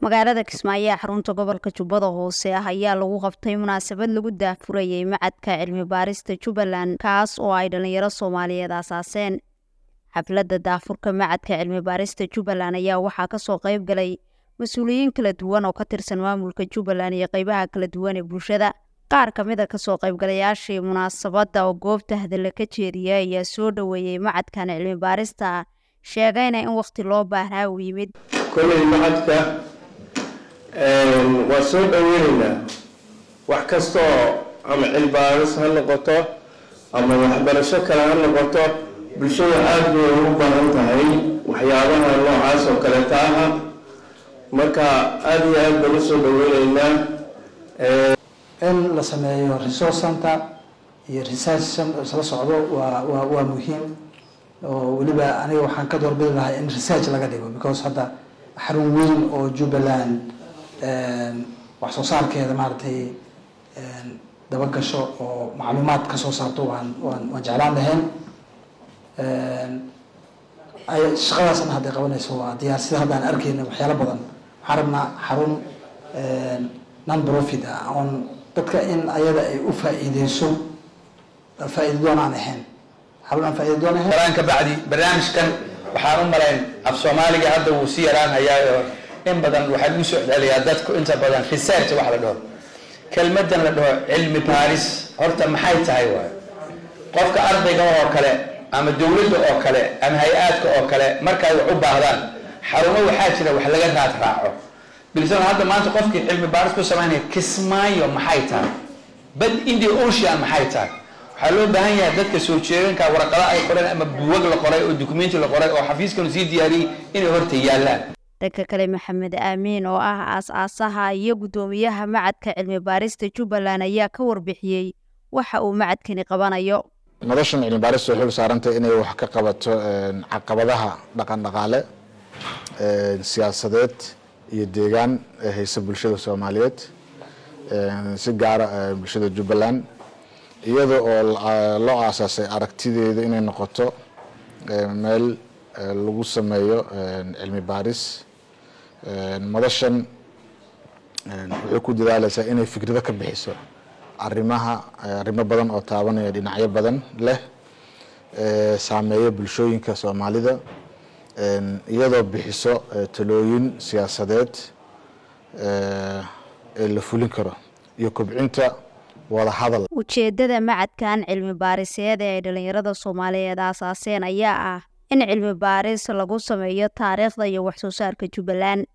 magaalada kismaayo ee xarunta gobolka jubbada hoose ah ayaa lagu qabtay munaasabad lagu daahfurayay macadka cilmi baarista jubbaland kaas oo ay dhalinyaro soomaaliyeed aasaaseen xafladda daafurka macadka cilmi baarista jubbaland ayaa waxaa kasoo qayb galay mas-uuliyiin kala duwan oo ka tirsan maamulka jubbaland iyo qeybaha kala duwan ee bulshada qaar ka mid a kasoo qaybgalayaashii munaasabadda oo goobta hadalla ka jeediya ayaa soo dhoweeyey macadkan cilmi baarista sheegayna in wakhti loo baahnaa uu yimid kolley macadka waa soo dhoweyneynaa wax kastaoo ama cilbaaris ha noqoto ama waxbarasho kale ha noqoto bulshada aada bay ugu baahan tahay waxyaabaha noocaas oo kaleeta aha marka aada iyo aad baan usoo dhoweyneynaa in la sameeyo resource center iyo research isla socdo waa waa waa muhiim oo weliba aniga waxaan ka doorbidi lahaa in research laga dhigo because hadda xarun weyn oo jubbaland wax soo saarkeeda maaragtay dabagasho oo macluumaad ka soo saarto waan waan waan jeclaan lahayn shaqadaasna hadday qabanayso waa diyaar sida haddaan arkeyna waxyaalo badan waxaan rabnaa xarun non profit ah oon dadka in ayada ay u faa-iideyso faa-iida doon aan ahayn xarun aan faa-iida doon ahayn ka bacdi barnaamijkan waxaan u malayn af soomaaliga hadda wuu si yaraan hayaayo in badan waxaa lagu soo celiyaa dadku inta badan research wax la dhaho kelmadan la dhaho cilmi baaris horta maxay tahay waay qofka ardayga oo kale ama dowladda oo kale ama hay-aadka oo kale markaay wax u baahdaan xarumo waxaa jira wax laga raad raaco bilsan hadda maanta qofkii cilmi baaris ku samaynaya kismaayo maxay tahay bad india ocean maxay tahay waxaa loo baahan yahay dadka soo jeeganka warqado ay qoreen ama buwag la qoray oo dukumenti la qoray oo xafiiskanu sii diyaariyey inay horta yaallaan dhanka kale maxamed aamiin oo ah aas-aasaha iyo guddoomiyaha macadka cilmi baarista jubbaland ayaa ka warbixiyey waxa uu macadkani qabanayo madashan cilmi baarista waxay u saarantay inay wax ka qabato caqabadaha dhaqan dhaqaale siyaasadeed iyo deegaan ee haysa bulshada soomaaliyeed si gaara bulshada jubbaland iyada oo loo aasaasay aragtideeda inay noqoto meel lagu sameeyo cilmi baaris madashan waxay ku dadaaleysaa inay fikrado ka bixiso arimaha arrimo badan oo taabanaya dhinacyo badan leh saameeya bulshooyinka soomaalida iyadoo bixiso talooyin siyaasadeed ee la fulin karo iyo kobcinta wadahadal ujeeddada macadkan cilmi baariseed ee ay dhalinyarada soomaaliyeed aasaaseen ayaa ah in cilmi baaris lagu sameeyo taariikhda iyo wax soo saarka jubbaland